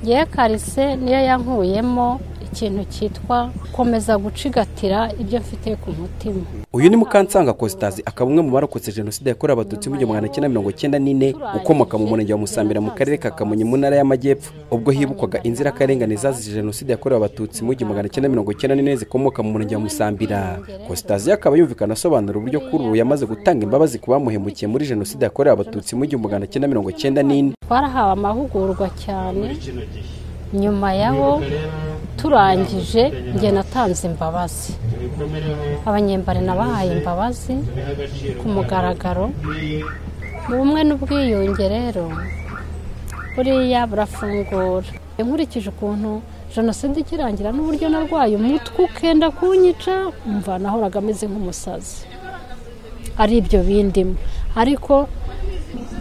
ye karise niyo yankuyemo ikintu cyitwa komeza gucigatira ibyo mfite ku mutima uyu ni mukansanga kositazi akaba umwe mu barokotse jenoside yakorewe abatutsi mu gihumbi magana cyenda mirongo cyenda n'ine ukomoka mu murenge wa musambira mu karere ka kamonyi mu ntara y'amajyepfo ubwo hibukwaga inzirakarengane zazize jenoside yakorewe abatutsi mu gihumbi magana cyenda mirongo cyenda n'ine zikomoka mu murenge wa musambira kositazi akaba yumvikana asobanura uburyo kuri ubu yamaze gutanga imbabazi ku bamuhemukiye muri jenoside yakorewe abatutsi mu gihumbi magana cyenda mirongo cyenda n'ine twarahawe amahugurwa cyane nyuma yabo turangije njye natanze imbabazi abanyembari nabahaye imbabazi ku mugaragaro mu bumwe n'ubwiyunge rero buriya burafungura nkurikije ukuntu jenoside ikirangira n'uburyo narwaye umutwe ukenda kunyica mva nahoraga ameze nk'umusazi ari ibyo bindimo ariko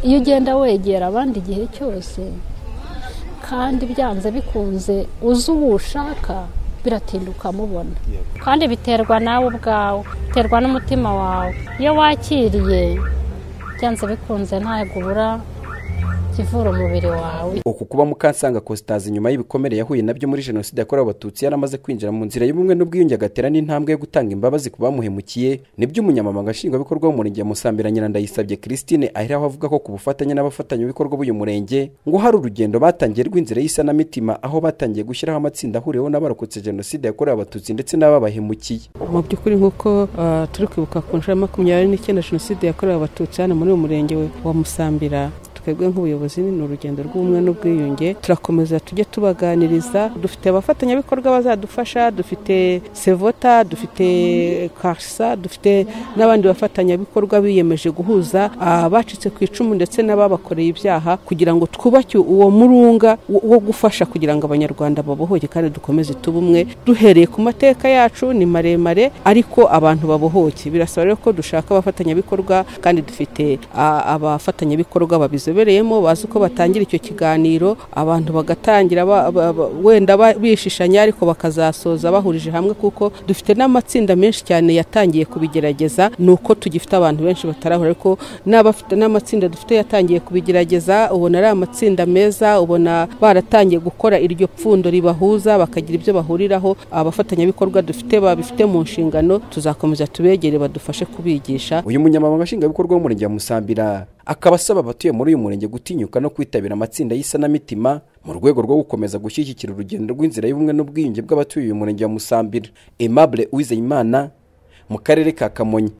iyo ugenda wegera abandi igihe cyose kandi byanze bikunze uzi uwo ushaka biratinda ukamubona kandi biterwa nawe ubwawe biterwa n'umutima wawe iyo wakiriye byanze bikunze ntabwo ubura ikivura umubiri wawe uku kuba mukansanga kositazi nyuma y'ibikomere yahuye nabyo muri jenoside yakorewe abatutsi yaramaze kwinjira mu nzira y'ubumwe n'ubwiyunge agatera n'intambwe yo gutanga imbabazi ku bamuhemukiye nibyo umunyamabanga nshingwabikorwa w'umurenge wa musambira nyirandayisabye christine aheraho avuga ko ku bufatanye n'abafatanyabikorwa b'uyu murenge ngo hari urugendo batangiye rw'inzira y'isanamitima aho batangiye gushyiraho amatsinda ahuriweho n'abarokotse jenoside yakorewe abatutsi ndetse n'ababahemukiye mu by'ukuri nk'uko ah, turi kwibuka ku nshuro ya makumyabiri n'icyenda jenoside yakorewe abatutsi hano muri uyu murenge wa musambira twebwe nk'ubuyobozi ni urugendo rw'ubumwe n'ubwiyunge turakomeza tujye tubaganiriza dufite abafatanyabikorwa bazadufasha dufite sevota dufite karisa dufite n'abandi bafatanyabikorwa biyemeje guhuza abacitse ku icumu ndetse n'ababakoreye ibyaha kugira ngo twubake uwo murunga wo wo gufasha kugira ngo abanyarwanda babohoke kandi dukomeze tube umwe duhereye ku mateka yacu ni maremare ariko abantu babohoke birasaba rero ko dushaka abafatanyabikorwa kandi dufite ah, abafatanyabikorwa babizi babizobereyemo bazi uko batangira icyo kiganiro abantu bagatangira ba- ba- ba- wenda ba- bishishanya ariko bakazasoza bahurije hamwe kuko dufite n'amatsinda menshi cyane yatangiye kubigerageza ni uko tugifite abantu benshi batarahura ariko n'abafite n'amatsinda dufite yatangiye kubigerageza ubona ari amatsinda meza ubona baratangiye gukora iryo pfundo ribahuza bakagira ibyo bahuriraho abafatanyabikorwa dufite babifite mu nshingano tuzakomeza tubegere badufashe kubigisha uyu munyamabanga nshingwabikorwa w'umurenge wa musambira akaba asaba abatuye muri uyu murenge gutinyuka no kwitabira amatsinda y'isanamitima mu rwego rwo gukomeza gushyigikira urugendo rw'inzira y'ubumwe n'ubwiyunge bw'abatuye uyu murenge wa musambira aimable uwizeyimana mu karere ka kamonyi